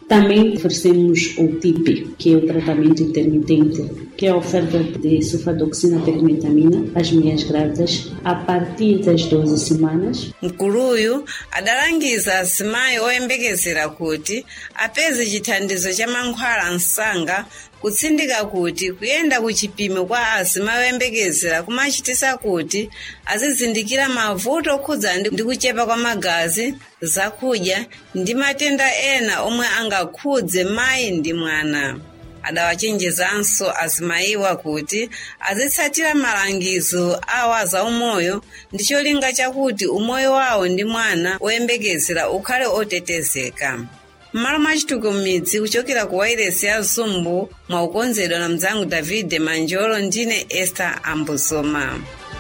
Também oferecemos o TIP, que é o tratamento intermitente, que é a oferta de sulfadoxina perimetamina às mulheres grávidas a partir das 12 semanas. mkuluyu adalangiza asimayi oyembekezera kuti apeze chithandizo cha mankhwala msanga kutsindika kuti kuyenda ku chipimo kwa asimayi oyembekezera kumachitisa kuti azizindikira mavuto okhudzana ndi kuchepa kwa magazi zakudya ndi matenda ena omwe angakhudze mayi ndi mwana adawachenjezanso azimayiwa kuti azitsatira malangizo awa za umoyo ndi cholinga chakuti umoyo wawo ndi mwana woyembekezera ukhale otetezeka m'malo mwa chituko m'midzi kuchokera ku wairesi ya zumbu mwa ukonzedwa na mdzangu david manjolo ndine esther ambosoma